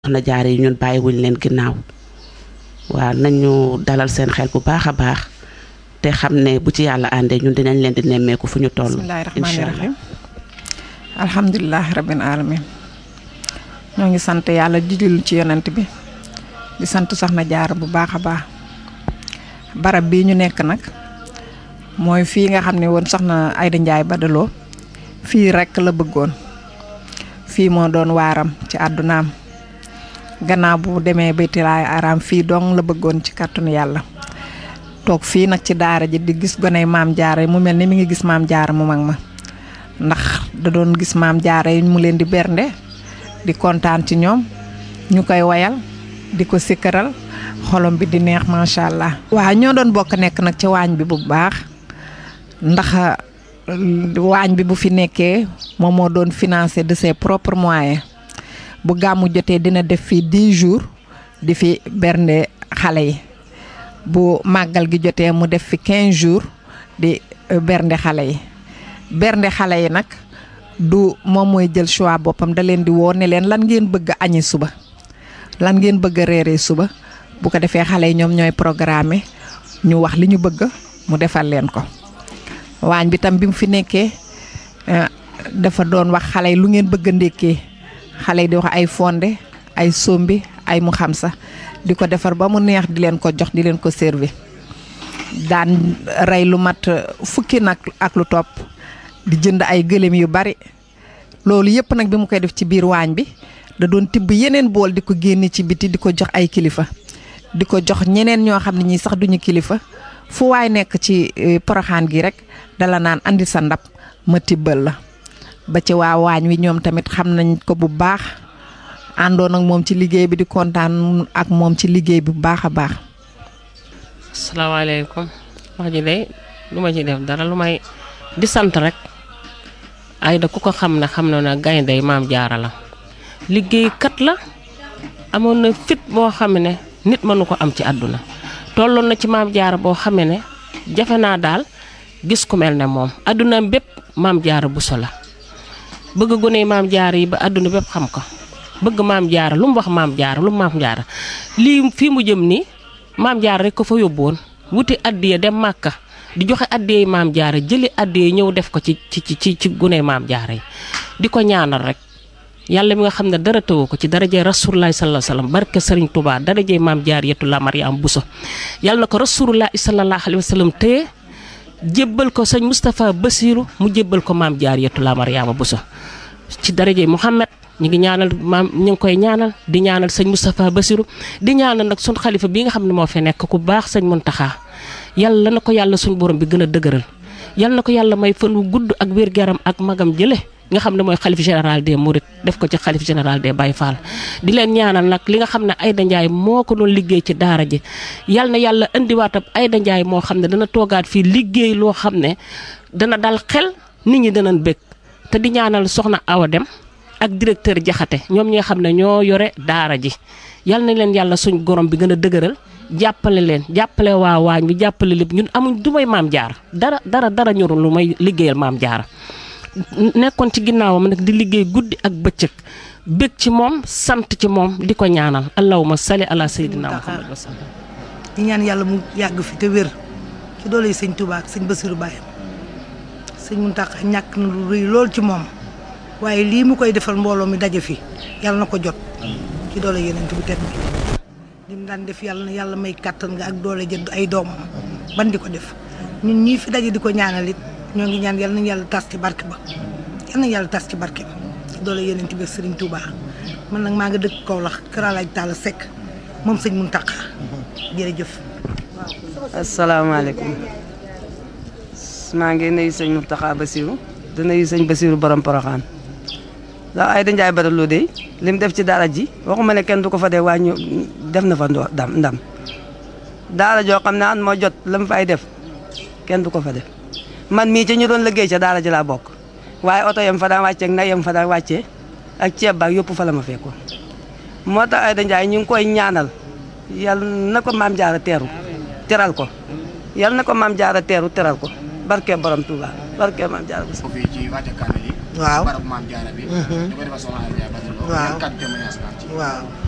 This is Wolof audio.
soxna jaar yi ñun bàyyiwuñ leen ginnaaw waaw nañu dalal seen xel bu baax a baax te xam ne bu ci yàlla àndee ñun dinañ leen di nemmeeku fu ñu toll. bismillahi rahmaani rahim alhamdulilah rabbil alamin ñoo ngi sant yàlla di dillu ci yonent bi di sant soxna jaar bu baax a baax barab bii ñu nekk nag mooy fii nga xam ne woon soxna Ayda Njaay Badaloo fii rekk la bëggoon fii moo doon waaram ci àddunaam gannaaw bu demee baytilaay araam fii dong la bëggoon ci kàttanu yàlla toog fii nag ci daara ji di gis goney maam jaara yi mu mel ni mi ngi gis maam jaara mu mag ma ndax da doon gis maam jaara yi mu leen di bernde di kontaan ci ñoom ñu koy wayal di ko sikkaral xolom bi di neex macha allah. waaw ñoo doon bokk nekk nag ci waañ bi bu baax ndax waañ bi bu fi nekkee moom moo doon financé de ses propres moyens bu gàmmu jotee dina def fii 10 jours di fi bernde xale yi bu màggal gi jotee mu def fi 15 jours di bernde xale yi bernde xale yi nag du moom mooy jël choix boppam da leen di woo ne leen lan ngeen bëgg a añi suba lan ngeen bëgg a reeree suba bu ko defee xale yi ñoom ñooy programme ñu wax li ñu bëgg mu defal leen ko waañ bi tam bi mu fi nekkee dafa doon wax xale yi lu ngeen bëgg a ndékkee xale yi di wax ay fonde ay sombi ay mu xam sax di ko defar ba mu neex di leen ko jox di leen ko servi daan rey lu mat fukki nag ak lu topp di jënd ay gëléem yu bari loolu yëpp nag bi mu koy def ci biir waañ bi da doon tibb yeneen bool di ko génne ci biti di ko jox ay kilifa di ko jox ñeneen ñoo xam ne ñii sax duñu kilifa fu waay nekk ci poroxaan gi rek dala naan andi sa ndab ma tibbal la ba ci waa waañ wi ñoom tamit xam nañ ko bu baax àndoon ak moom ci liggéey bi di kontaan ak moom ci liggéey bi bu baax a baax. asalaamaaleykum wax ji de lu ma ci def dara lu may di sant rek Ayda ku ko xam ne xam na ne gaynde maam jaara la liggéeykat la amoon na fit boo xam ne nit mënu ko am ci àdduna tolloon na ci maam jaara boo xam ne jafe naa daal gis ku mel ne moom àdduna bépp maam jaara buso la bëgg gone maam jaara yi ba àdduna bépp xam ko bëgg maam jaara lu mu wax maam jaara lu mu maam jaara lii fii mu jëm nii maam jaara rek ko fa yóbbuwoon wuti addiya dem màkka di joxe addiya maam jaara jëli addiya ñëw def ko ci ci ci ci gune maam jaara yi di ko ñaanal rek yàlla mi nga xam ne dara tëwu ko ci darajee rasulullahi sallallahu alayhi wasallam barke sëriñ Touba darajee maam jaariyatu la Mariam Bousso yàlla na ko rasulullahi sallallahu alayhi wasallam téye jébbal ko sëñ Moustapha Bassirou mu jébbal ko maam jaariyatu la Mariama Bousso ci darajee Mouhamed ñu ngi ñaanal maam ñu ngi koy ñaanal di ñaanal sëñ Moustapha Bassirou di ñaanal nag sun xalifa bi nga xam ne moo fi nekk ku baax sëñ Muntaxa yàlla na ko yàlla suñ borom bi gën a dëgëral yàlla na ko yàlla may fan wu gudd ak wér-gu-yaram ak magam jële nga xam ne mooy xalif général des Mourides def ko ci xalif général des Baye Fall di leen ñaanal nag li nga xam ne Ayda Ndiaye moo ko doon liggéey ci daara ji yal na yàlla indiwaatam Ayda Ndiaye moo xam ne dana toogaat fii liggéey loo xam ne dana dal xel nit ñi danañ bëgg te di ñaanal soxna Awa Dem ak directeur Jaxate ñoom ñi nga xam ne ñoo yore daara ji yal na leen yàlla suñ gorom bi gën a dëgëral jàppale leen jàppale waa waañ bi jàppale lépp ñun amuñ du may maam jaar dara dara dara ñorul lu may liggéeyal maam jaara nekkoon ci ginnaawam nag di liggéey guddi ak bëccëg bëgg ci moom sant ci moom di ko ñaanal allahumma salli ala sayyidina muhammad wa sallam di ñaan yàlla mu yàgg fi te wér ci doole yi sëñ Touba ak sëñ Bassirou Baye sëñ Mountakha ñàkk na lu rëy lool ci moom waaye lii mu koy defal mbooloo mi daje fi yàlla na ko jot ci doole yeneen bu tedd bi lim daan def yàlla na yàlla may kàttan nga ak doole jënd ay doomam ban di ko def ñun ñii fi daje di ko ñaanal it ñoo ngi ñaan yal nañu yàlla tas ci barke ba yal nañu yàlla tas ci barke ba doole yeneen bi Serigne Touba man nag maa nga dëkk Kaolack Kër Alaaj Talla Seck moom sëñ Mountakha jërëjëf. asalaamaaleykum maa ngi nuyu sëñ Mountakha Bassirou di nuyu sëñ Bassirou borom Porokhane ndax Ayda Ndiaye Badaloo de lim def ci daara ji waxuma ne kenn du ko fa dee waaye ñu def na fa ndam ndam daara joo xam ne an moo jot la mu fay def kenn du ko fa def. man mii ca ñu doon liggéey ca daara ji laa bokk waaye oto yam fa daan wàccee ak nag yam fa daan wàccee ak ceeb baak yëpp fa la ma fekkoon moo tax Ayda Ndiaye ñu ngi koy ñaanal yal na ko maam jaara teeru teral ko yal na ko maam jaara teeru teral ko barke borom Touba barke maam jaara ko fii ci wàcce kaamil yi waaw barab maam jaara bi ñu ko defal soxna Ayda Ndiaye Badaloo waaw yan kàddu témoignage nga am ci waaw